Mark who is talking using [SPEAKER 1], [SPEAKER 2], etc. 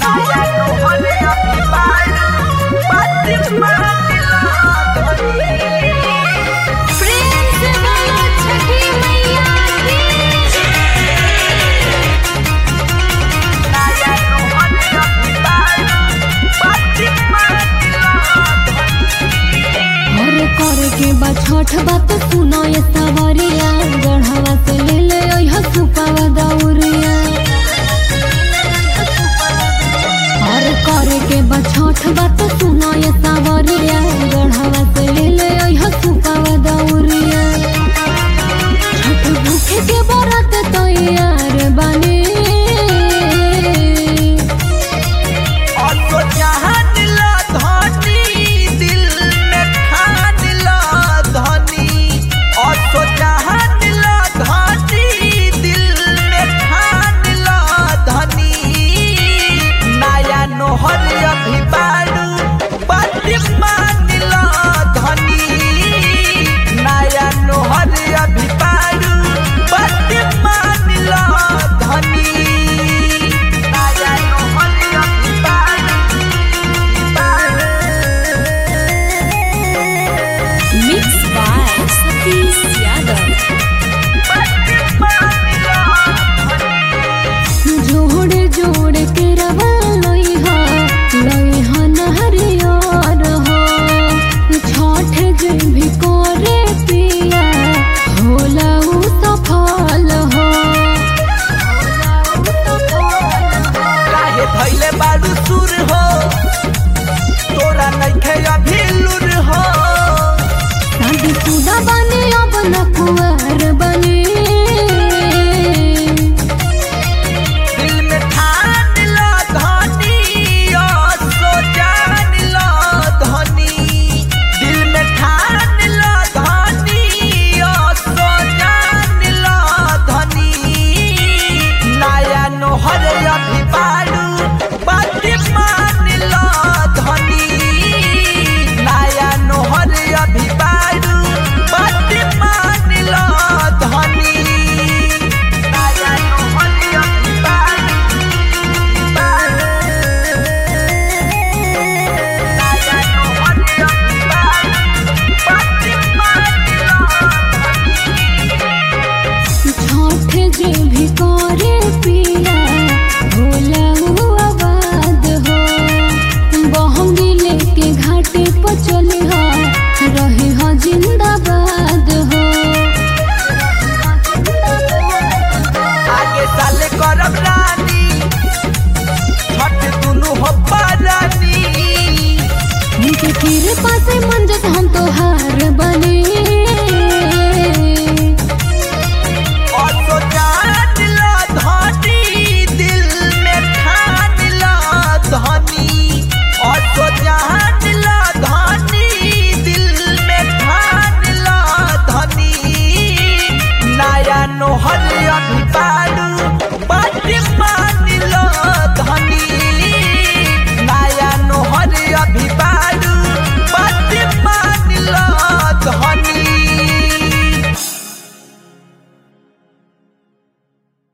[SPEAKER 1] प्रेम से बोलो छठी मैया की
[SPEAKER 2] और करे के बा छठ बात सुनो ये सवरिया गढ़वा से ले ले ओह सुपावा दौरिया और करे के बा छठ बात सुनो ये सवरिया गढ़वा से ले ले ओह सुपावा दौरिया छठ भूखे के बरत तैयार बने
[SPEAKER 3] अभी पारू बत्ती मानिला धनी नया नोहर अभी पारू
[SPEAKER 2] मिक्स बाय सतीश यादव जोड़े जोड़े के रवा लई हो लई हो नहरियर हो छठ जे भी करे पिया होला उ सफल हो
[SPEAKER 3] काहे धैले बारू सुर हो तोरा नइखे अभी